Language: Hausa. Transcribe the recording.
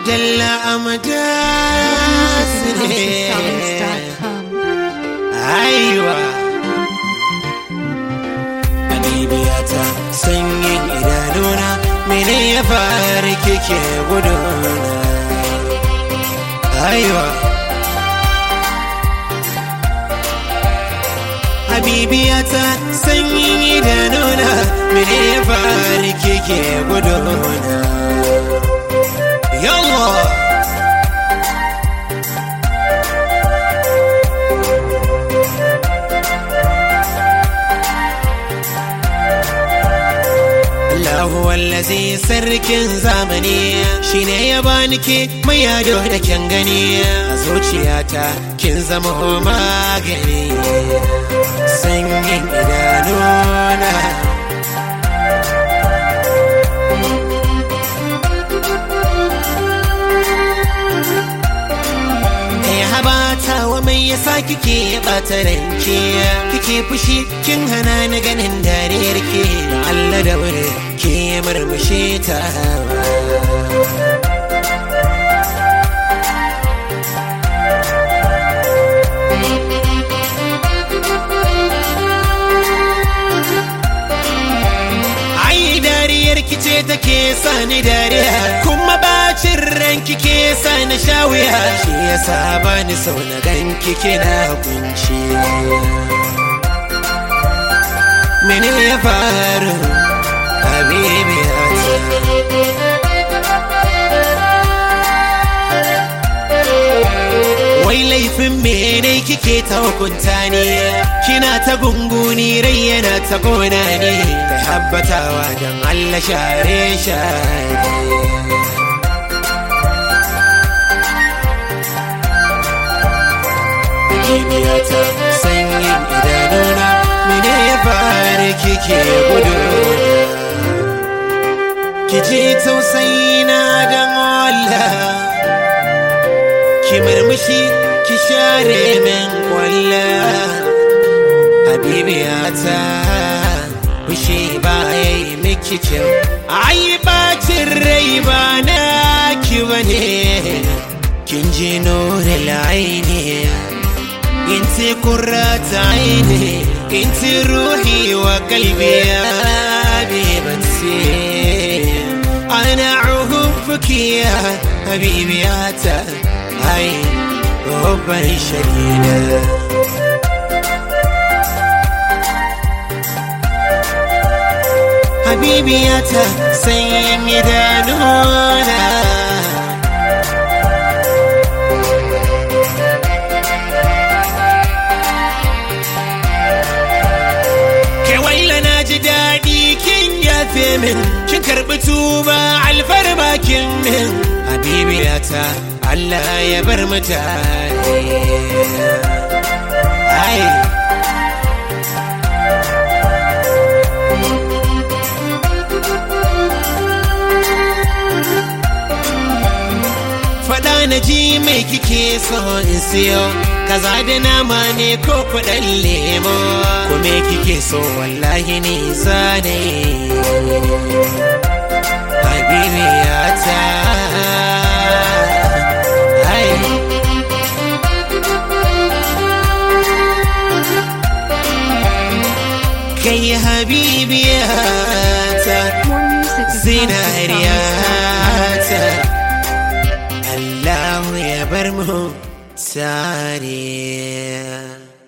dalla amadas ne Songs.com. aiwa Habibiyata sanyin idanuna mene ya fara kike guduna aiwa Habibiyata sanyin idanuna mene ya fara kike guduna Yallah Allahu wallazi sarkin zamani shine ya bani ke mai yado da kyan gani a zuciyata kin zama magani sanyin idanuna Kai habata wa mai yasa kike bata ranki kike fushi kin hana ni ganin dariyar ke Allah da wuri ke murmushi ta Ai dariyar kice take sani dariya kuma bacin ranki ke sani shawiya shi yasa bani sau na ganki kina kunci mene ya faru habibi Wai laifin mene kike ta hukunta ni kina ta gunguni rai yana ta gona ne ta habbatawa don Allah share share Kibiyata sanyin idanuna mene ya fara kike gudu ki ji tausayina don Allah ki murmushi ki share min kwalla habibiyata fushi ba ya yi miki kyau ai bacin rai ba na ki bane kin ji nuri laini انت قرة عيني انت روحي وقلبي يا حبيبتي انا احبك يا حبيبي يا هاي حبا شديدا حبيبي يا سيد دانونا ji daɗi kin yafe min kin karɓi tuba alfarma kin min habibiyata Allah ya bar mutane ai faɗa na ji mai kike so in siyo kaza da nama ne ko kuɗin lemo ko me kike so wallahi ni zane habibiyata ai kai habibiyata More music at zinariyata Allah ya bar mu tare